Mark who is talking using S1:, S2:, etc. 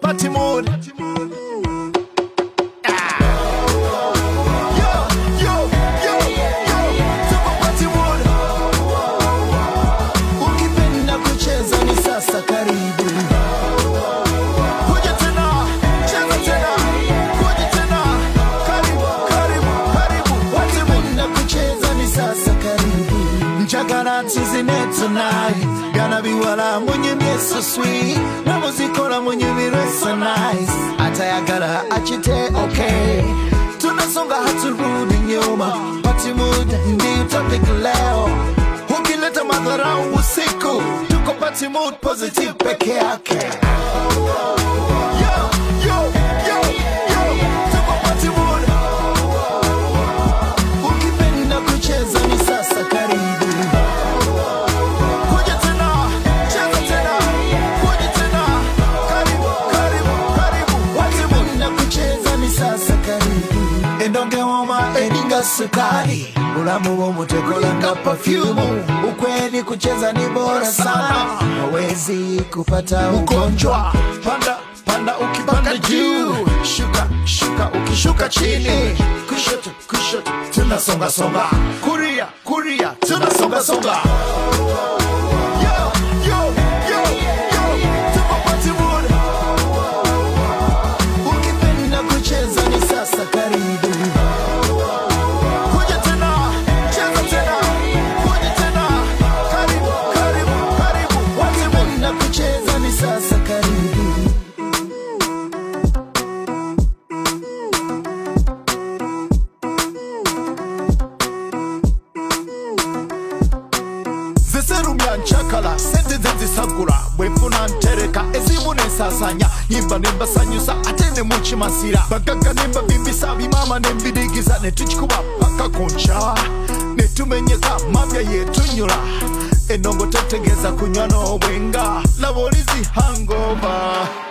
S1: party mood. Ah. Yo, yo, yo, yo, tuko party mood.
S2: ukipenda kucheza ni sasa karibu
S1: Kuja tena, cheza tena, kuja tena. Karibu, karibu, karibu. Party mood.
S2: ukipenda kucheza ni sasa karibu
S1: njagala tuzine tonight gana biwala munyumye so sweet namuzikola munyumire so nice atayagala achite okay tunasonga haturudi nyuma pati muda ndiyo topic leo ukileta madharau usiku tuko pati mood positive peke yake Yo, yo, yo, yo, tuko party mood.
S2: ukipenda kucheza ni sasa karibu
S1: Kuja tena, cheza tena, kuja tena. Karibu, karibu, karibu. Party mood.
S2: ukipenda kucheza ni sasa karibu
S1: endonge woma eringa sukari bulamu bw'omutekola nga pafyumu
S2: ukweli kucheza ni bora sana hawezi kupata ugonjwa
S1: ugonjwa panda panda ukipanda juu shuka shuka ukishuka chini kushoto kushoto tunasonga songa kuria kuria tunasonga songa Yo, yo, yo, yo, tuko party mood.
S2: ukipenda kucheza ni sasa karibu
S1: Kuja tena, cheza tena, kuja tena. Karibu, karibu, karibu. Party mood.
S2: ukipenda kucheza ni sasa karibu
S1: ziserumya ncakala sente ze zisagula bwenfuna ntereka ezimu nensasanya nyimba nembasanyusa ate ne mukimasira bagagga nembabimbisa bimama nembidigiza netukikuba paka ku nkya netumenyeka mabya yetunyula enongo tetegeeza kunywa n'obwenga laba olizi hangova